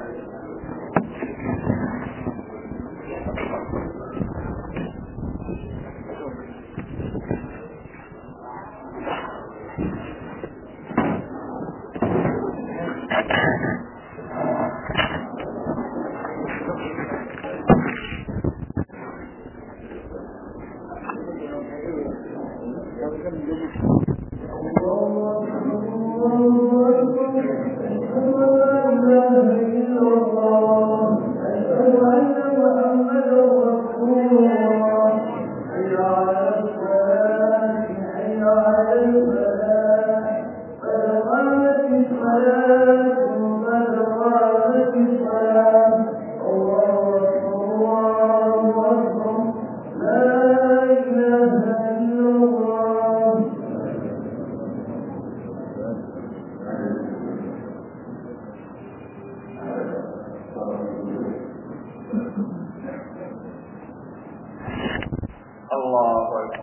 الله أكبر